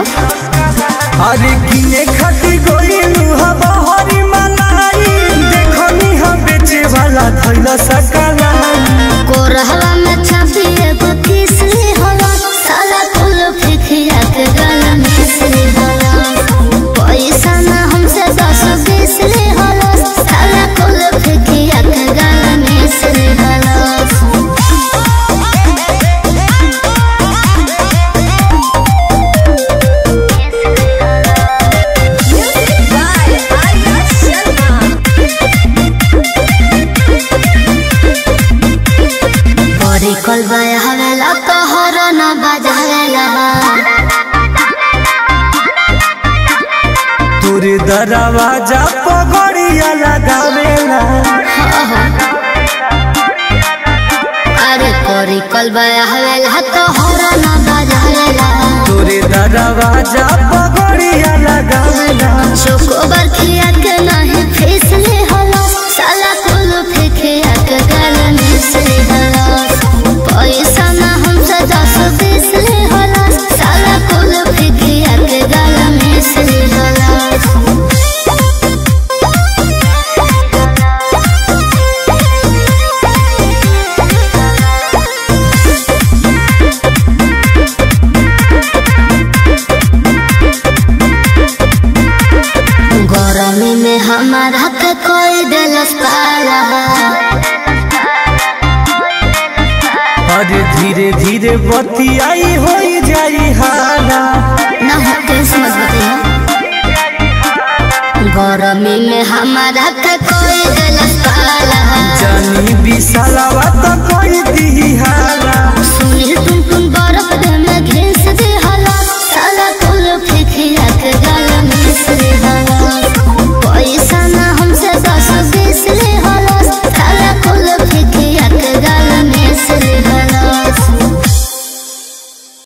अरे किने खाती गोइलू हवा हरी मलाई देखनी हम बेचे वाला धइल सकलाई कोरहवा में छपी एगो किसली होला साला कुल फिकिया के गल मिसली होला पैसा ना हमसे दस बीसली होला साला कुल फिकिया के गल मिसली होला बड़ी कल हवेला तोहर न बजावेला तोरे दरवाजा पगड़िया लगावेला अरे कोरी कल हवेला तोहर न बजावेला तोरे दरवाजा पगड़िया लगावेला चोकोबर खिया के नहीं फिसले होला साला कुल फिकिया के गल मिसले होला पैसा ना हमसे दस बीसले होला साला कुल फिकिया के गल मिसले होला गरमी में हमारा के कोई दिलस पाला अरे धीरे धीरे बतियाई हो जाई हाला ना होते समझ बताइए गरमी में हमारा के कोई दिलस पाला जानी विशाला